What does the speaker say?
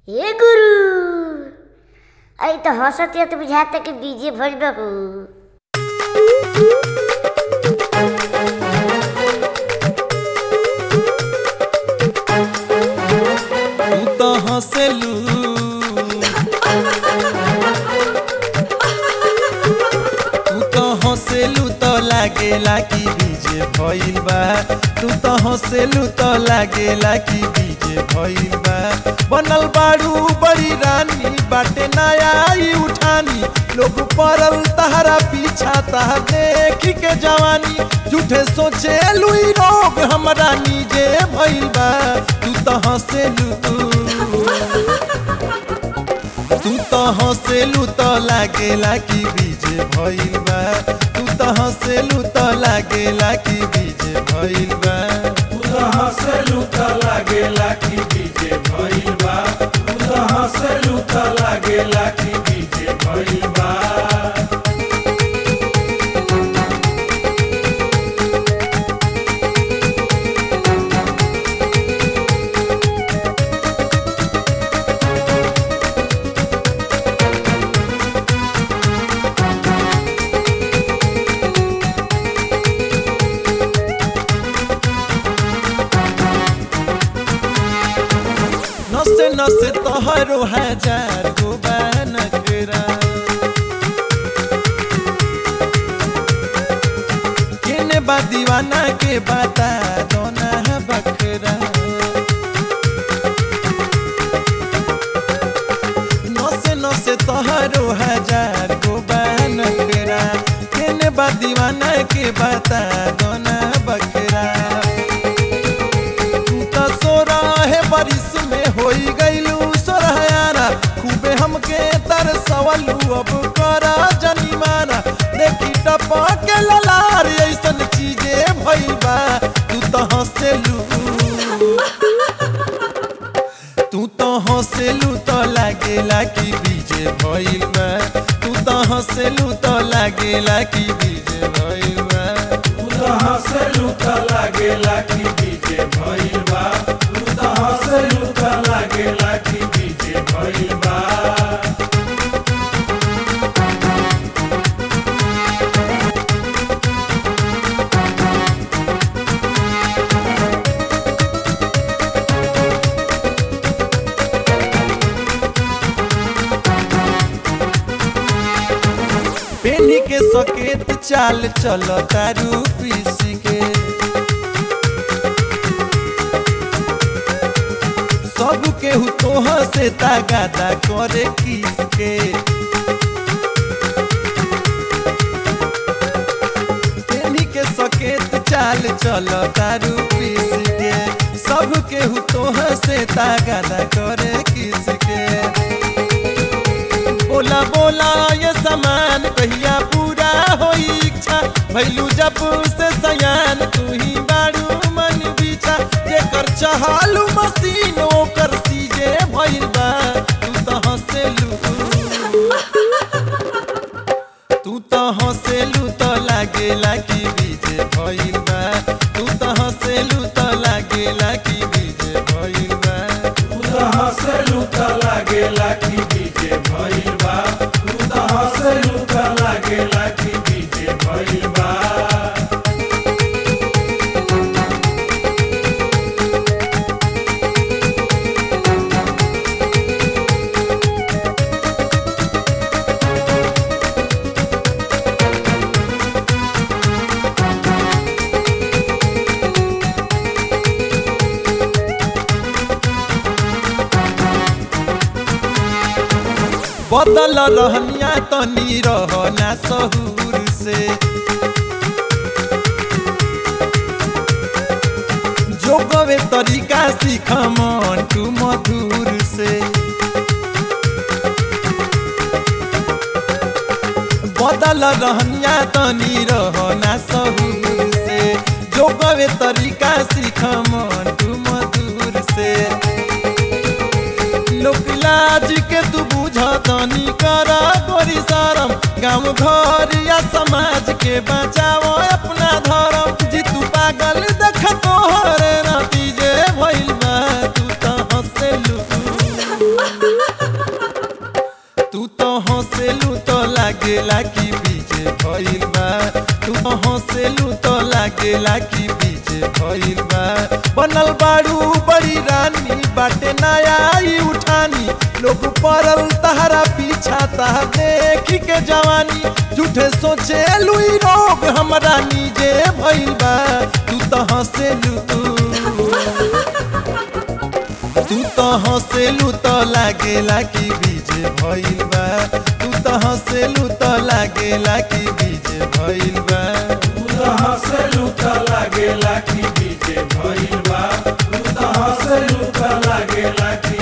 हे गुरु अरे तो हंसत तो बुझाता कि बीजे भर बहू तू तो हंसेलू तू तो हंसेलू तो लागेला कि बीजे भइल बा तू तो हंसेलू तो लागेला कि बीजे भइल बा बनल बाड़ू बड़ी रानी बाटे नया आई उठानी लोग पड़ल तहरा पीछा तह देखी के जवानी झूठे सोचे लुई रोग हमरा नीजे भइल बा तू तो हंसेलू तू तो हंसेलू तो लागेला कि बीजे भइल बा तू तो हंसेलू तो लागेला कि बीजे भइल बा तू तो हंसलू त लागेला कि डीजे भइल बा तू तो हंसलू त लागेला कि डीजे भइल बा नसे नसे तोहरो हजार गो नखरा केने बा दीवाना के बता दोना बखरा नसे नसे तोहरो हजार गो नखरा केने बा दीवाना के बता दोना बखरा तू तो सोरह बरिस में होई गईलू सोरहयाना खूबे हमके तरसवलू अब करा जनिमाना देखी टपा के ललार ऐसन चीजे भइल बा तू तो हंसेलू तू तो हंसेलू तो लागेला कि बीजे भइल बा तू तो हंसेलू तो लागेला कि बीजे भइल बा तू तो हंसलू त लागेला कि डीजे भइल बा तू तो हंसलू त लागेला कि डीजे भइल बा पेनी के सकेत चाल चल तारू पीस के सब केहू तोह से तागादा करे किस के पेनी के सकेत चाल चल तारू पीस के सब केहू तोह से तागादा करे किस के बोला बोला ये सामान कहिया पूरा होई इच्छा भैलू जब से सयान तू ही बारू मन बिछा जेकर चहालू मशीन ओकर सीजे भइल बा तू तो हंसेलू तू तो हंसेलू तो लागेला कि बीजे भइल बा तू तो हंसेलू तो लागेला कि बीजे भइल बा तू तो हंसलू त लागेला कि डीजे भइल बा तू तो हंसलू त लागेला कि डीजे भइल बा बदल रहनिया तनी रहना सहूर से जोगवे तरीका सीख मन टू मधुर से बदल रहनिया तनी रहना सहूर से जोगवे तरीका सीख मन टू मधुर से लोक लाज के तू बुझ तनी कर गोरी शरम गाँव घर या समाज के बचाओ अपना धर्म जी तू पागल देख तोहरे नतीजे भइल बा तू तो हंसेलू लागेला कि बीजे भइल बा तू तो हंसेलू तो लागेला कि बीजे भइल बा बनल बाड़ू बड़ी रानी बाटे नया आई उठानी लोग पड़ल तहरा पीछा तह देख के जवानी झूठे सोचे लुई रोग हमरा नीजे भइल बा तू तो हंसेलू तू तो हंसेलू तो लागेला कि बीजे भइल बा तू तो हंसेलू तो लागेला कि बीजे भइल बा तू तो हंसलू त लागेला कि बीजे भइल बा तू तो हंसलू त लागेला कि